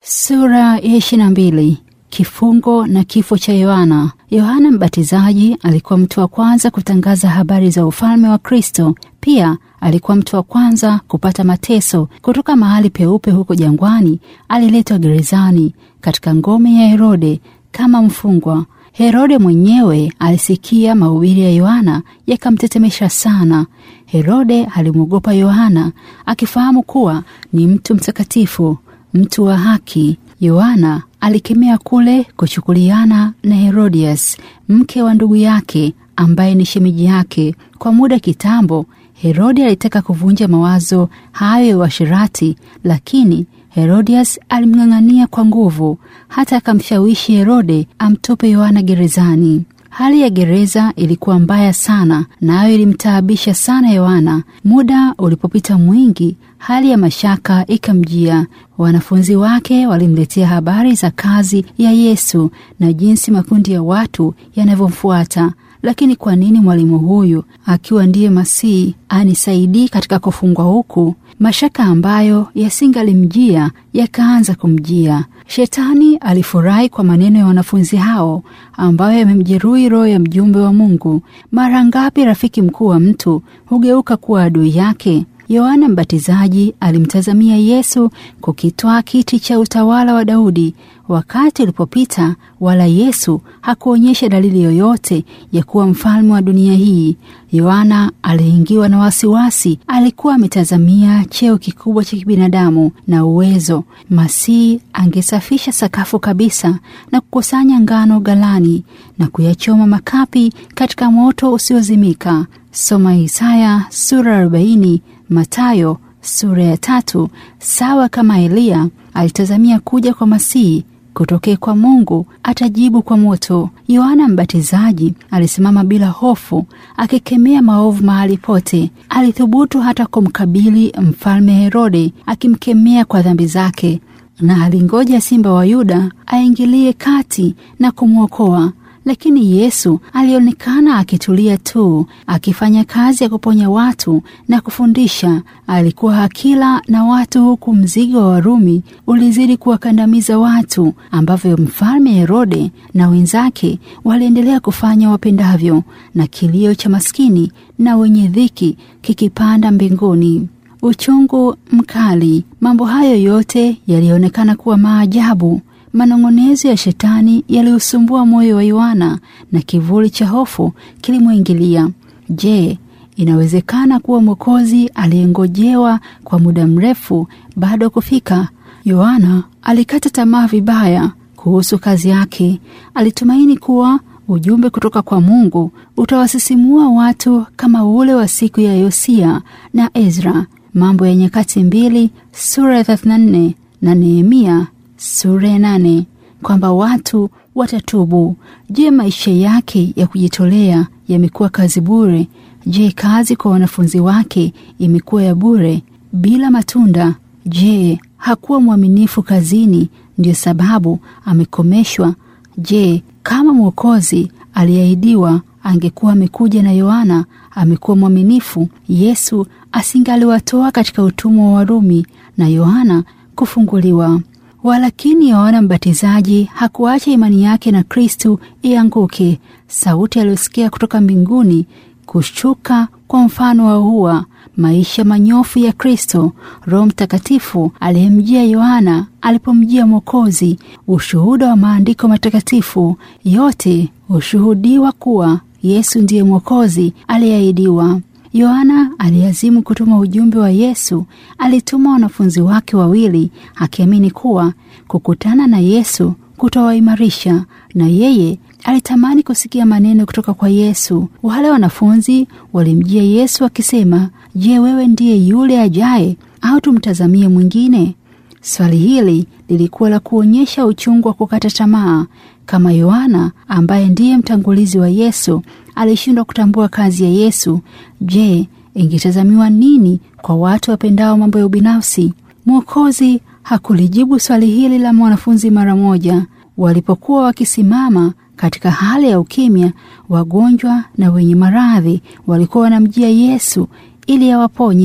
Sura ya ishirini na mbili. Kifungo na kifo cha Yohana. Yohana Mbatizaji alikuwa mtu wa kwanza kutangaza habari za ufalme wa Kristo. Pia alikuwa mtu wa kwanza kupata mateso. Kutoka mahali peupe huko jangwani, aliletwa gerezani katika ngome ya Herode kama mfungwa. Herode mwenyewe alisikia mahubiri ya Yohana yakamtetemesha sana. Herode alimwogopa Yohana akifahamu kuwa ni mtu mtakatifu, mtu wa haki. Yohana alikemea kule kuchukuliana na Herodias, mke wa ndugu yake ambaye ni shemeji yake. Kwa muda kitambo, Herode alitaka kuvunja mawazo hayo ya uasherati, lakini Herodias alimng'ang'ania kwa nguvu, hata akamshawishi Herode amtupe Yohana gerezani. Hali ya gereza ilikuwa mbaya sana, nayo ilimtaabisha sana Yohana. Muda ulipopita mwingi, hali ya mashaka ikamjia. Wanafunzi wake walimletea habari za kazi ya Yesu na jinsi makundi ya watu yanavyomfuata. Lakini kwa nini mwalimu huyu akiwa ndiye Masihi anisaidii katika kufungwa huku? Mashaka ambayo yasingalimjia yakaanza kumjia. Shetani alifurahi kwa maneno ya wanafunzi hao ambayo yamemjeruhi roho ya mjumbe wa Mungu. Mara ngapi rafiki mkuu wa mtu hugeuka kuwa adui yake? Yohana Mbatizaji alimtazamia Yesu kukitwaa kiti cha utawala wa Daudi. Wakati ulipopita, wala Yesu hakuonyesha dalili yoyote ya kuwa mfalme wa dunia hii. Yohana aliingiwa na wasiwasi. Alikuwa ametazamia cheo kikubwa cha kibinadamu na uwezo. Masihi angesafisha sakafu kabisa na kukusanya ngano ghalani na kuyachoma makapi katika moto usiozimika. Soma Isaya sura 40, Matayo sura ya tatu. Sawa kama Eliya alitazamia kuja kwa Masihi kutokea kwa Mungu, atajibu kwa moto. Yohana Mbatizaji alisimama bila hofu, akikemea maovu mahali pote. Alithubutu hata kumkabili mfalme Herode, akimkemea kwa dhambi zake, na alingoja simba wa Yuda aingilie kati na kumwokoa. Lakini Yesu alionekana akitulia tu, akifanya kazi ya kuponya watu na kufundisha. Alikuwa akila na watu, huku mzigo wa Warumi ulizidi kuwakandamiza watu, ambavyo mfalme Herode na wenzake waliendelea kufanya wapendavyo, na kilio cha maskini na wenye dhiki kikipanda mbinguni. Uchungu mkali. Mambo hayo yote yalionekana kuwa maajabu. Manong'onezo ya shetani yaliusumbua moyo wa Yohana na kivuli cha hofu kilimwingilia. Je, inawezekana kuwa Mwokozi aliyengojewa kwa muda mrefu bado kufika? Yohana alikata tamaa vibaya kuhusu kazi yake. Alitumaini kuwa ujumbe kutoka kwa Mungu utawasisimua watu kama ule wa siku ya Yosia na Ezra. Mambo ya Nyakati mbili sura ya 34 na Nehemia sura ya nane, kwamba watu watatubu. Je, maisha yake ya kujitolea yamekuwa kazi bure? Je, kazi kwa wanafunzi wake imekuwa ya bure bila matunda? Je, hakuwa mwaminifu kazini, ndiyo sababu amekomeshwa? Je, kama Mwokozi aliahidiwa angekuwa amekuja na Yohana amekuwa mwaminifu, Yesu asingaliwatoa katika utumwa wa Warumi na Yohana kufunguliwa. Walakini Yohana Mbatizaji hakuacha imani yake na Kristu ianguke. Sauti aliyosikia kutoka mbinguni kushuka kwa mfano wa hua, maisha manyofu ya Kristo, Roho Mtakatifu aliyemjia Yohana alipomjia Mwokozi, ushuhuda wa maandiko matakatifu yote hushuhudiwa kuwa Yesu ndiye Mwokozi aliyeahidiwa. Yohana aliazimu kutuma ujumbe wa Yesu. Alituma wanafunzi wake wawili akiamini kuwa kukutana na Yesu kutawaimarisha, na yeye alitamani kusikia maneno kutoka kwa Yesu. Wale wanafunzi walimjia Yesu wakisema, Je, wewe ndiye yule ajaye au tumtazamie mwingine? Swali hili lilikuwa la kuonyesha uchungu wa kukata tamaa. Kama Yohana ambaye ndiye mtangulizi wa Yesu alishindwa kutambua kazi ya Yesu, je, ingetazamiwa nini kwa watu wapendao mambo ya ubinafsi? Mwokozi hakulijibu swali hili la mwanafunzi mara moja. Walipokuwa wakisimama katika hali ya ukimya, wagonjwa na wenye maradhi walikuwa wanamjia Yesu ili awaponye.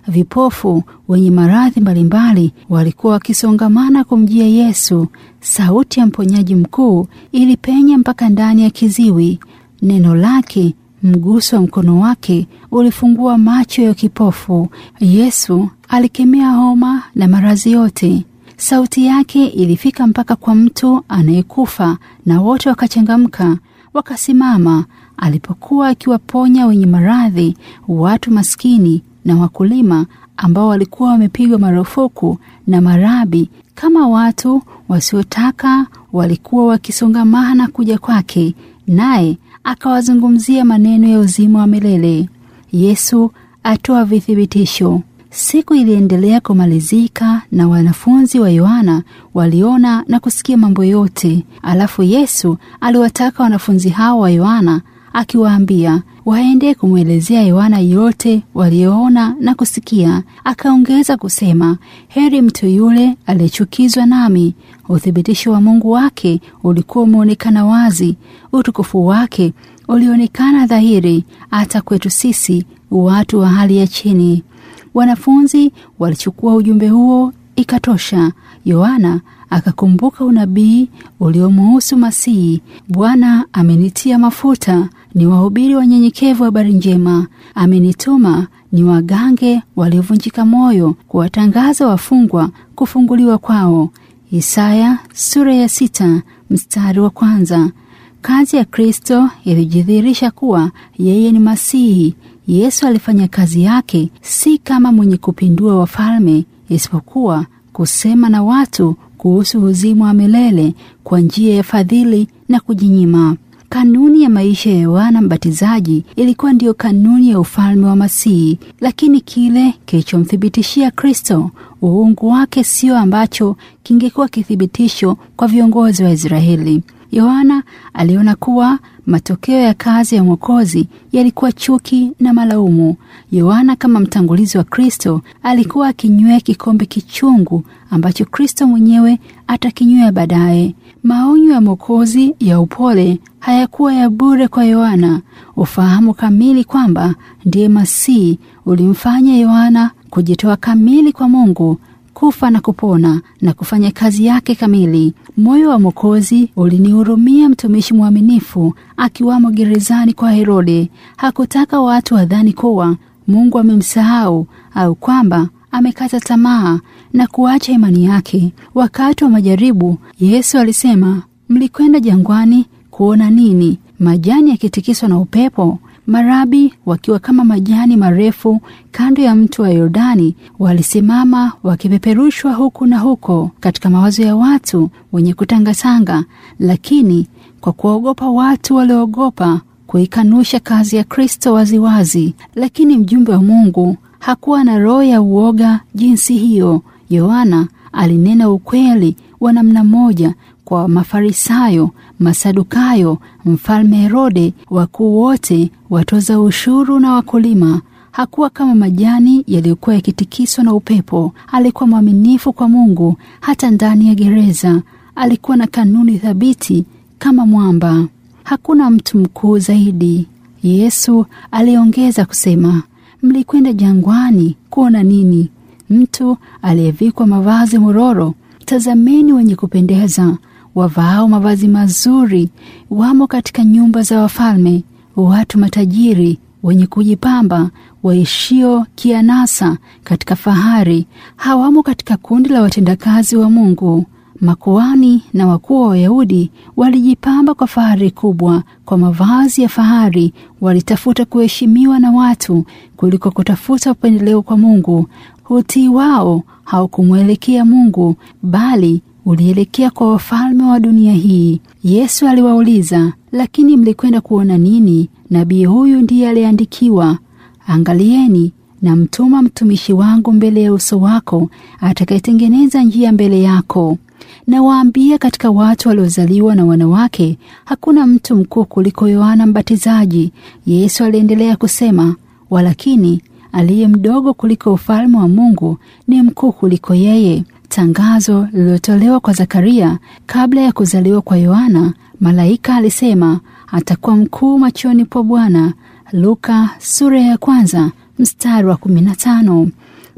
vipofu, wenye maradhi mbalimbali walikuwa wakisongamana kumjia Yesu. Sauti ya mponyaji mkuu ilipenya mpaka ndani ya kiziwi. Neno lake, mguso wa mkono wake ulifungua macho ya kipofu. Yesu alikemea homa na maradhi yote. Sauti yake ilifika mpaka kwa mtu anayekufa, na wote wakachangamka, wakasimama alipokuwa akiwaponya wenye maradhi, watu maskini na wakulima ambao walikuwa wamepigwa marufuku na marabi kama watu wasiotaka, walikuwa wakisongamana kuja kwake, naye akawazungumzia maneno ya uzima wa milele. Yesu atoa vithibitisho. Siku iliendelea kumalizika na wanafunzi wa Yohana waliona na kusikia mambo yote. Alafu Yesu aliwataka wanafunzi hao wa Yohana akiwaambia waende kumwelezea Yohana yote walioona na kusikia. Akaongeza kusema, heri mtu yule aliyechukizwa nami. Uthibitisho wa Mungu wake ulikuwa umeonekana wazi, utukufu wake ulionekana dhahiri hata kwetu sisi watu wa hali ya chini. Wanafunzi walichukua ujumbe huo, ikatosha. Yohana akakumbuka unabii uliomuhusu Masihi. Bwana amenitia mafuta ni wahubiri wanyenyekevu habari njema, amenituma ni wagange waliovunjika moyo, kuwatangaza wafungwa kufunguliwa kwao. Isaya sura ya sita mstari wa kwanza. Kazi ya Kristo ilijidhihirisha kuwa yeye ni Masihi. Yesu alifanya kazi yake si kama mwenye kupindua wafalme, isipokuwa kusema na watu kuhusu uzima wa milele kwa njia ya fadhili na kujinyima. Kanuni ya maisha ya Yohana Mbatizaji ilikuwa ndiyo kanuni ya ufalme wa Masihi, lakini kile kilichomthibitishia Kristo uungu wake sio ambacho kingekuwa kithibitisho kwa viongozi wa Israeli. Yohana aliona kuwa matokeo ya kazi ya Mwokozi yalikuwa chuki na malaumu. Yohana kama mtangulizi wa Kristo alikuwa akinywea kikombe kichungu ambacho Kristo mwenyewe atakinywea baadaye. Maonyo ya Mwokozi ya upole hayakuwa ya bure kwa Yohana. Ufahamu kamili kwamba ndiye Masihi ulimfanya Yohana kujitoa kamili kwa Mungu kufa na kupona na kufanya kazi yake kamili. Moyo wa Mwokozi ulinihurumia mtumishi mwaminifu akiwamo gerezani kwa Herode. Hakutaka watu wadhani kuwa Mungu amemsahau au kwamba amekata tamaa na kuacha imani yake. Wakati wa majaribu, Yesu alisema, mlikwenda jangwani kuona nini? Majani yakitikiswa na upepo? Marabi wakiwa kama majani marefu kando ya mto wa Yordani walisimama wakipeperushwa huku na huko katika mawazo ya watu wenye kutangatanga, lakini kwa kuogopa watu waliogopa kuikanusha kazi ya Kristo waziwazi. Lakini mjumbe wa Mungu hakuwa na roho ya uoga jinsi hiyo. Yohana alinena ukweli wa namna moja kwa Mafarisayo, Masadukayo, mfalme Herode, wakuu wote, watoza ushuru na wakulima. Hakuwa kama majani yaliyokuwa yakitikiswa na upepo. Alikuwa mwaminifu kwa Mungu hata ndani ya gereza. Alikuwa na kanuni thabiti kama mwamba. Hakuna mtu mkuu zaidi. Yesu aliongeza kusema, mlikwenda jangwani kuona nini? Mtu aliyevikwa mavazi mororo? Tazameni wenye kupendeza wavaao mavazi mazuri wamo katika nyumba za wafalme. Watu matajiri wenye kujipamba waishio kianasa katika fahari hawamo katika kundi la watendakazi wa Mungu. Makuhani na wakuu wa Wayahudi walijipamba kwa fahari kubwa, kwa mavazi ya fahari. Walitafuta kuheshimiwa na watu kuliko kutafuta upendeleo kwa Mungu. Utii wao haukumwelekea Mungu, bali ulielekea kwa wafalme wa dunia hii. Yesu aliwauliza, lakini mlikwenda kuona nini? Nabii huyu ndiye aliandikiwa, angalieni na mtuma mtumishi wangu mbele ya uso wako, atakayetengeneza njia mbele yako. Nawaambia, katika watu waliozaliwa na wanawake hakuna mtu mkuu kuliko Yohana Mbatizaji. Yesu aliendelea kusema, walakini aliye mdogo kuliko ufalme wa Mungu ni mkuu kuliko yeye. Tangazo lililotolewa kwa Zakaria kabla ya kuzaliwa kwa Yohana, malaika alisema atakuwa mkuu machoni pa Bwana. Luka sura ya kwanza mstari wa kumi na tano.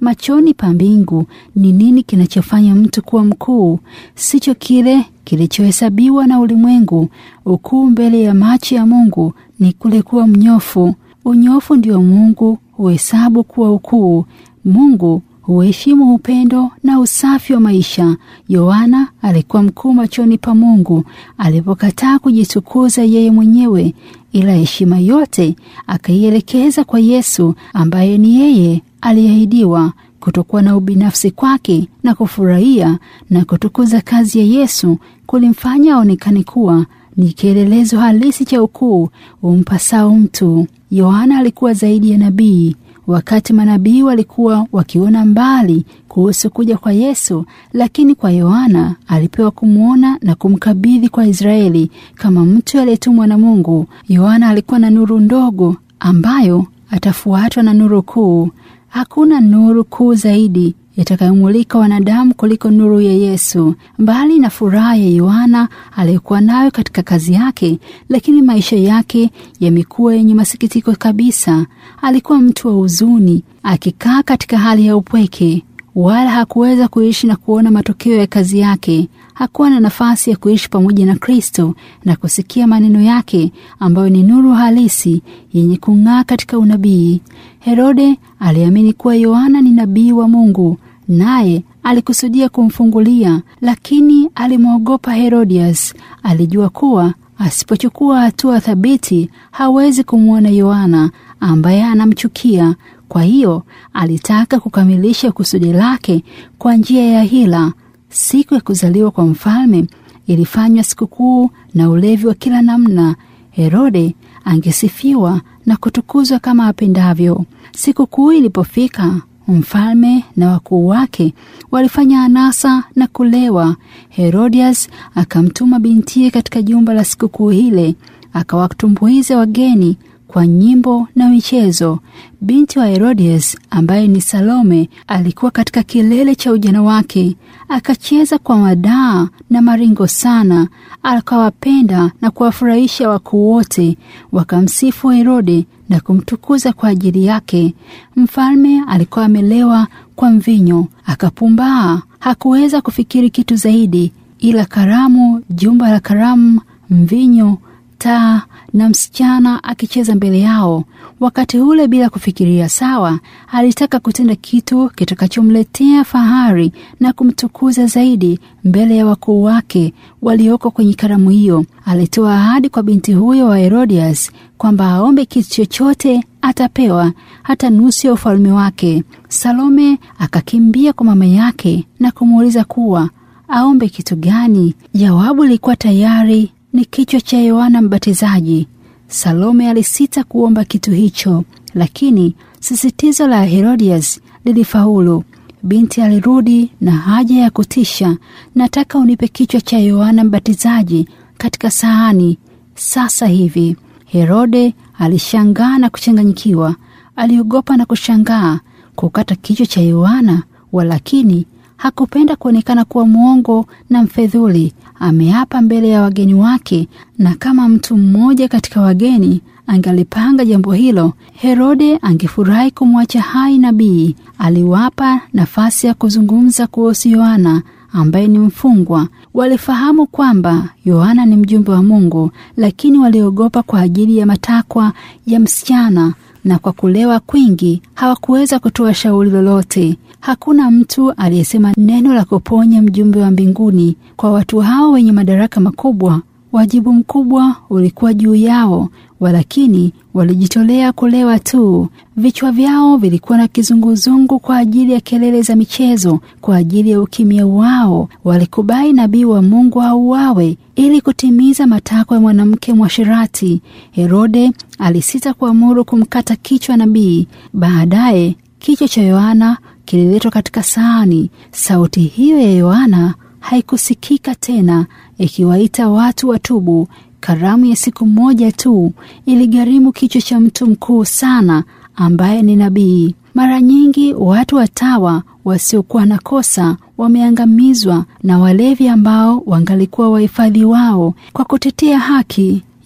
Machoni pa mbingu ni nini kinachofanya mtu kuwa mkuu? Sicho kile kilichohesabiwa na ulimwengu. Ukuu mbele ya macho ya Mungu ni kule kuwa mnyofu. Unyofu ndio Mungu huhesabu kuwa ukuu. Mungu huheshimu upendo na usafi wa maisha. Yohana alikuwa mkuu machoni pa Mungu alipokataa kujitukuza yeye mwenyewe, ila heshima yote akaielekeza kwa Yesu ambaye ni yeye aliahidiwa. Kutokuwa na ubinafsi kwake na kufurahia na kutukuza kazi ya Yesu kulimfanya aonekane kuwa ni kielelezo halisi cha ukuu umpasao mtu. Yohana alikuwa zaidi ya nabii. Wakati manabii walikuwa wakiona mbali kuhusu kuja kwa Yesu, lakini kwa Yohana alipewa kumwona na kumkabidhi kwa Israeli kama mtu aliyetumwa na Mungu. Yohana alikuwa na nuru ndogo ambayo atafuatwa na nuru kuu. Hakuna nuru kuu zaidi itakayomulika wanadamu kuliko nuru ya Yesu. Mbali na furaha ya Yohana aliyokuwa nayo katika kazi yake, lakini maisha yake yamekuwa yenye masikitiko kabisa. Alikuwa mtu wa huzuni, akikaa katika hali ya upweke, wala hakuweza kuishi na kuona matokeo ya kazi yake. Hakuwa na nafasi ya kuishi pamoja na Kristo na kusikia maneno yake ambayo ni nuru halisi yenye kung'aa katika unabii. Herode aliamini kuwa Yohana ni nabii wa Mungu, naye alikusudia kumfungulia, lakini alimwogopa Herodias. Alijua kuwa asipochukua hatua thabiti hawezi kumwona Yohana ambaye anamchukia. Kwa hiyo alitaka kukamilisha kusudi lake kwa njia ya hila. Siku ya kuzaliwa kwa mfalme ilifanywa sikukuu na ulevi wa kila namna. Herode angesifiwa na kutukuzwa kama apendavyo. Sikukuu ilipofika, mfalme na wakuu wake walifanya anasa na kulewa. Herodias akamtuma bintiye katika jumba la sikukuu ile, akawatumbuiza wageni kwa nyimbo na michezo. Binti wa Herodias ambaye ni Salome alikuwa katika kilele cha ujana wake, akacheza kwa madaa na maringo sana, akawapenda na kuwafurahisha wakuu wote, wakamsifu Herode na kumtukuza kwa ajili yake. Mfalme alikuwa amelewa kwa mvinyo, akapumbaa, hakuweza kufikiri kitu zaidi ila karamu, jumba la karamu, mvinyo taa na msichana akicheza mbele yao. Wakati ule, bila kufikiria sawa, alitaka kutenda kitu kitakachomletea fahari na kumtukuza zaidi mbele ya wakuu wake walioko kwenye karamu hiyo. Alitoa ahadi kwa binti huyo wa Herodias kwamba aombe kitu chochote atapewa, hata nusu ya ufalme wake. Salome akakimbia kwa mama yake na kumuuliza kuwa aombe kitu gani. Jawabu lilikuwa tayari ni kichwa cha Yohana Mbatizaji. Salome alisita kuomba kitu hicho, lakini sisitizo la Herodias lilifaulu. Binti alirudi na haja ya kutisha, nataka unipe kichwa cha Yohana Mbatizaji katika sahani sasa hivi. Herode alishangaa na kuchanganyikiwa, aliogopa na kushangaa kukata kichwa cha Yohana, walakini hakupenda kuonekana kuwa mwongo na mfedhuli. Ameapa mbele ya wageni wake, na kama mtu mmoja katika wageni angalipanga jambo hilo, Herode angefurahi kumwacha hai nabii. Aliwapa nafasi ya kuzungumza kuhusu Yohana ambaye ni mfungwa. Walifahamu kwamba Yohana ni mjumbe wa Mungu, lakini waliogopa kwa ajili ya matakwa ya msichana na kwa kulewa kwingi hawakuweza kutoa shauri lolote. Hakuna mtu aliyesema neno la kuponya mjumbe wa mbinguni. Kwa watu hao wenye madaraka makubwa, wajibu mkubwa ulikuwa juu yao, walakini walijitolea kulewa tu. Vichwa vyao vilikuwa na kizunguzungu kwa ajili ya kelele za michezo. Kwa ajili ya ukimya wao, walikubali nabii wa Mungu auawe ili kutimiza matakwa ya mwanamke mwashirati. Herode alisita kuamuru kumkata kichwa nabii. Baadaye kichwa cha Yohana kililetwa katika sahani. Sauti hiyo ya Yohana haikusikika tena ikiwaita watu watubu. Karamu ya siku moja tu iligharimu kichwa cha mtu mkuu sana ambaye ni nabii. Mara nyingi watu watawa wasiokuwa na kosa wameangamizwa na walevi ambao wangalikuwa wahifadhi wao kwa kutetea haki.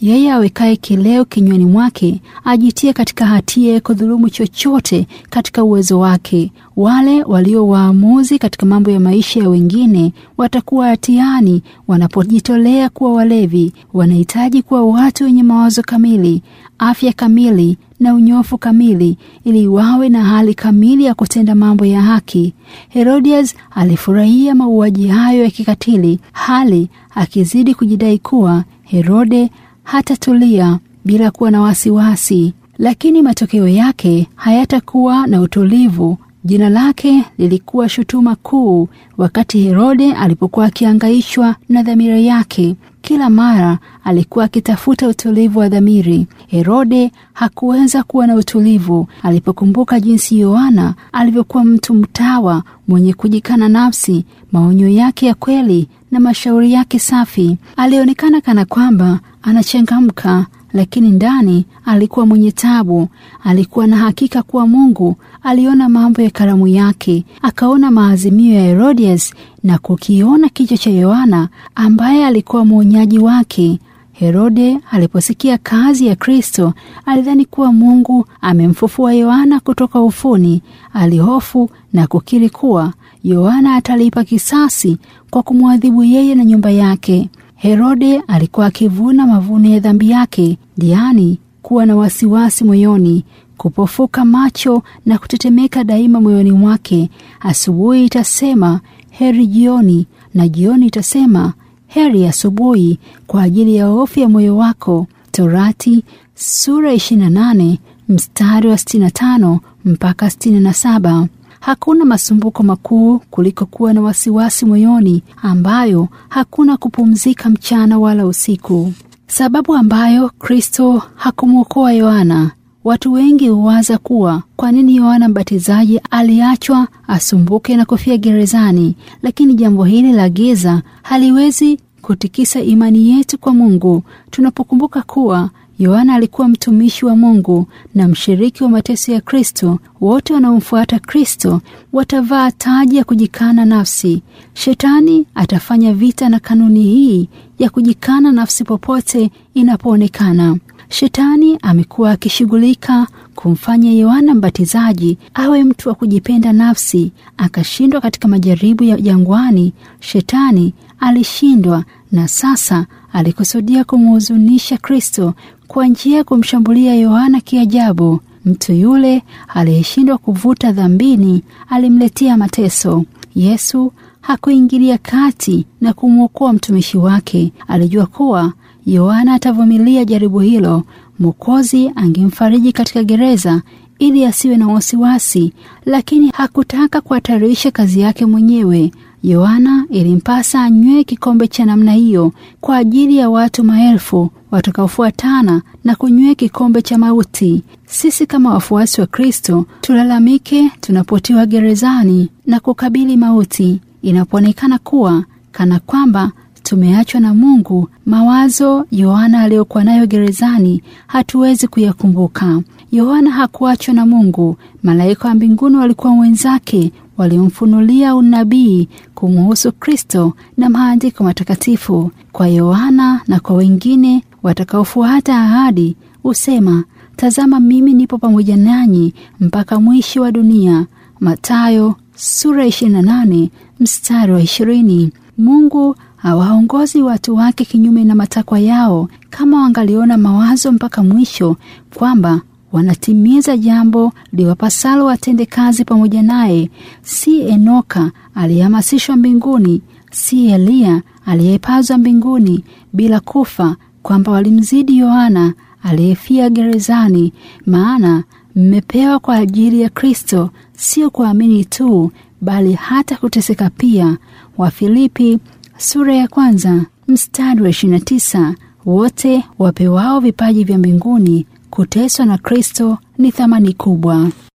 Yeye awekaye kileo kinywani mwake ajitie katika hatia ya kudhulumu chochote katika uwezo wake. Wale walio waamuzi katika mambo ya maisha ya wengine watakuwa hatiani wanapojitolea kuwa walevi. Wanahitaji kuwa watu wenye mawazo kamili, afya kamili na unyofu kamili, ili wawe na hali kamili ya kutenda mambo ya haki. Herodias alifurahia mauaji hayo ya kikatili, hali akizidi kujidai kuwa Herode hatatulia bila kuwa na wasiwasi, lakini matokeo yake hayatakuwa na utulivu. Jina lake lilikuwa shutuma kuu wakati Herode alipokuwa akiangaishwa na dhamira yake. Kila mara alikuwa akitafuta utulivu wa dhamiri. Herode hakuweza kuwa na utulivu alipokumbuka jinsi Yohana alivyokuwa mtu mtawa mwenye kujikana nafsi, maonyo yake ya kweli na mashauri yake safi. Alionekana kana kwamba anachangamka, lakini ndani alikuwa mwenye tabu. Alikuwa na hakika kuwa Mungu aliona mambo ya karamu yake, akaona maazimio ya Herodias na kukiona kichwa cha Yohana ambaye alikuwa mwonyaji wake. Herode aliposikia kazi ya Kristo alidhani kuwa Mungu amemfufua Yohana kutoka ufuni. Alihofu na kukiri kuwa Yohana atalipa kisasi kwa kumwadhibu yeye na nyumba yake. Herode alikuwa akivuna mavuno ya dhambi yake, yaani kuwa na wasiwasi moyoni, kupofuka macho na kutetemeka daima moyoni mwake. Asubuhi itasema heri jioni, na jioni itasema heri asubuhi, kwa ajili ya hofu ya moyo wako. Torati sura 28 mstari wa 65 mpaka 67. Hakuna masumbuko makuu kuliko kuwa na wasiwasi moyoni, ambayo hakuna kupumzika mchana wala usiku. Sababu ambayo Kristo hakumwokoa Yohana. Watu wengi huwaza kuwa kwa nini Yohana Mbatizaji aliachwa asumbuke na kufia gerezani, lakini jambo hili la giza haliwezi kutikisa imani yetu kwa Mungu tunapokumbuka kuwa Yohana alikuwa mtumishi wa Mungu na mshiriki wa mateso ya Kristo. Wote wanaomfuata Kristo watavaa taji ya kujikana nafsi. Shetani atafanya vita na kanuni hii ya kujikana nafsi popote inapoonekana. Shetani amekuwa akishughulika kumfanya Yohana Mbatizaji awe mtu wa kujipenda nafsi. Akashindwa katika majaribu ya jangwani. Shetani alishindwa na sasa alikusudia kumhuzunisha Kristo kwa njia ya kumshambulia Yohana kiajabu. Mtu yule aliyeshindwa kuvuta dhambini alimletea mateso. Yesu hakuingilia kati na kumwokoa mtumishi wake. Alijua kuwa Yohana atavumilia jaribu hilo. Mwokozi angemfariji katika gereza ili asiwe na wasiwasi, lakini hakutaka kuhatarisha kazi yake mwenyewe. Yohana ilimpasa anywee kikombe cha namna hiyo kwa ajili ya watu maelfu watakaofuatana na kunywea kikombe cha mauti. Sisi kama wafuasi wa Kristo tulalamike tunapotiwa gerezani na kukabili mauti, inapoonekana kuwa kana kwamba tumeachwa na Mungu. Mawazo Yohana aliyokuwa nayo gerezani hatuwezi kuyakumbuka. Yohana hakuachwa na Mungu. Malaika wa mbinguni walikuwa wenzake waliomfunulia unabii kumuhusu Kristo na maandiko matakatifu. Kwa Yohana na kwa wengine watakaofuata ahadi husema, tazama, mimi nipo pamoja nanyi mpaka mwisho wa dunia. Mathayo sura 28 mstari wa 20. Mungu hawaongozi watu wake kinyume na matakwa yao. Kama wangaliona mawazo mpaka mwisho kwamba wanatimiza jambo liwapasalo watende kazi pamoja naye. Si Enoka aliyehamasishwa mbinguni, si Eliya aliyepazwa mbinguni bila kufa, kwamba walimzidi Yohana aliyefia gerezani. Maana mmepewa kwa ajili ya Kristo, sio kuamini tu, bali hata kuteseka pia. Wafilipi sura ya kwanza mstari wa 29. Wote wapewao vipaji vya mbinguni kuteswa na Kristo ni thamani kubwa.